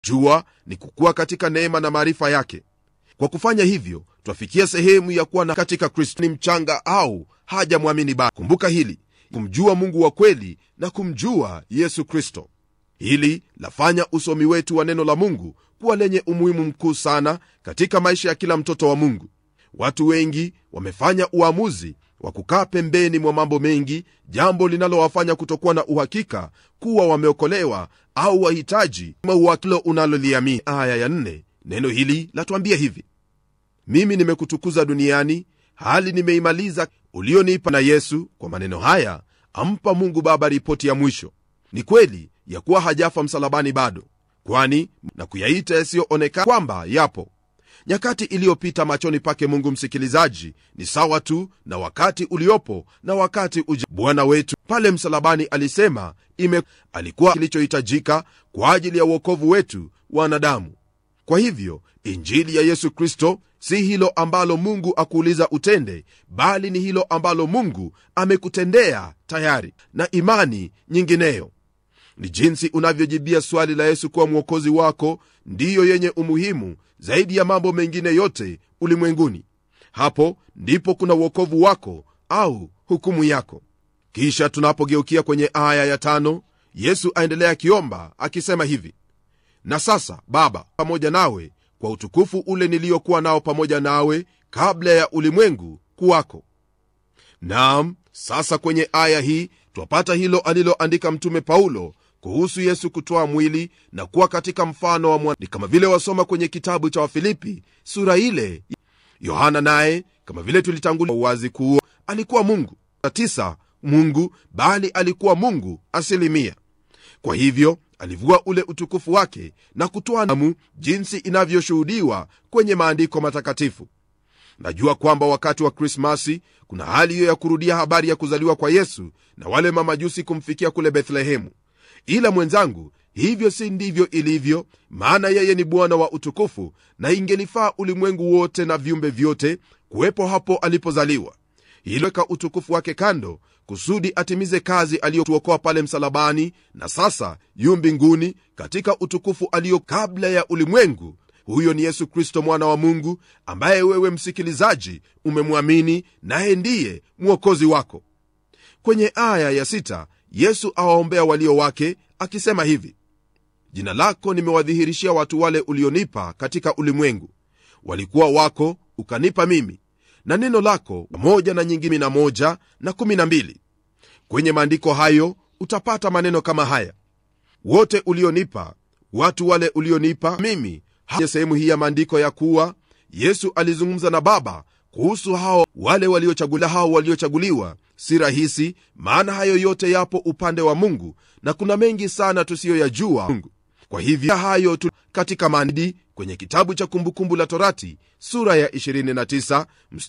jua ni kukuwa katika neema na maarifa yake kwa kufanya hivyo twafikia sehemu ya kuwa na katika kristo ni mchanga au hajamwamini bado kumbuka hili kumjua mungu wa kweli na kumjua yesu kristo hili lafanya usomi wetu wa neno la mungu kuwa lenye umuhimu mkuu sana katika maisha ya kila mtoto wa mungu watu wengi wamefanya uamuzi wa kukaa pembeni mwa mambo mengi jambo linalowafanya kutokuwa na uhakika kuwa wameokolewa au wahitaji mauwakilo unaloliamini aya ya nne neno hili latuambia hivi mimi nimekutukuza duniani hali nimeimaliza ulionipa na yesu kwa maneno haya ampa mungu baba ripoti ya mwisho ni kweli ya kuwa hajafa msalabani bado kwani na kuyaita yasiyoonekana kwamba yapo nyakati iliyopita machoni pake mungu msikilizaji ni sawa tu na wakati uliopo na wakati uja bwana wetu pale msalabani alisema ime alikuwa kilichohitajika kwa ajili ya uokovu wetu wanadamu kwa hivyo injili ya yesu kristo si hilo ambalo mungu akuuliza utende bali ni hilo ambalo mungu amekutendea tayari na imani nyingineyo ni jinsi unavyojibia swali la yesu kuwa mwokozi wako ndiyo yenye umuhimu zaidi ya mambo mengine yote ulimwenguni hapo ndipo kuna uokovu wako au hukumu yako kisha tunapogeukia kwenye aya ya tano yesu aendelea akiomba akisema hivi na sasa baba pamoja nawe kwa utukufu ule niliyokuwa nao pamoja nawe kabla ya ulimwengu kuwako naam sasa kwenye aya hii twapata hilo aliloandika mtume paulo kuhusu yesu kutoa mwili na kuwa katika mfano wa mwana. ni kama vile wasoma kwenye kitabu cha wafilipi sura ile yohana naye kama vile tulitangulia uwazi kuo alikuwa mungu tisa mungu bali alikuwa mungu asilimia kwa hivyo alivua ule utukufu wake na kutoa namu jinsi inavyoshuhudiwa kwenye maandiko matakatifu najua kwamba wakati wa krismasi kuna hali hiyo ya kurudia habari ya kuzaliwa kwa yesu na wale mamajusi kumfikia kule bethlehemu ila mwenzangu hivyo si ndivyo ilivyo maana yeye ni bwana wa utukufu na ingelifaa ulimwengu wote na viumbe vyote kuwepo hapo alipozaliwa iloweka utukufu wake kando kusudi atimize kazi aliyotuokoa pale msalabani na sasa yu mbinguni katika utukufu aliyo kabla ya ulimwengu huyo ni yesu kristo mwana wa mungu ambaye wewe msikilizaji umemwamini naye ndiye mwokozi wako kwenye aya ya sita, yesu awaombea walio wake akisema hivi jina lako nimewadhihirishia watu wale ulionipa katika ulimwengu walikuwa wako ukanipa mimi na neno lako pamoja na nyingine na moja na kumi na mbili kwenye maandiko hayo utapata maneno kama haya wote ulionipa watu wale ulionipa mimi kwenye sehemu hii ya maandiko ya kuwa yesu alizungumza na baba kuhusu hao wale waliochaguliwa hao waliochaguliwa si rahisi maana hayo yote yapo upande wa mungu na kuna mengi sana tusiyoyajua mungu kwa hivyo hayo tu katika maandi kwenye kitabu cha kumbukumbu la torati sura ya 29 mstari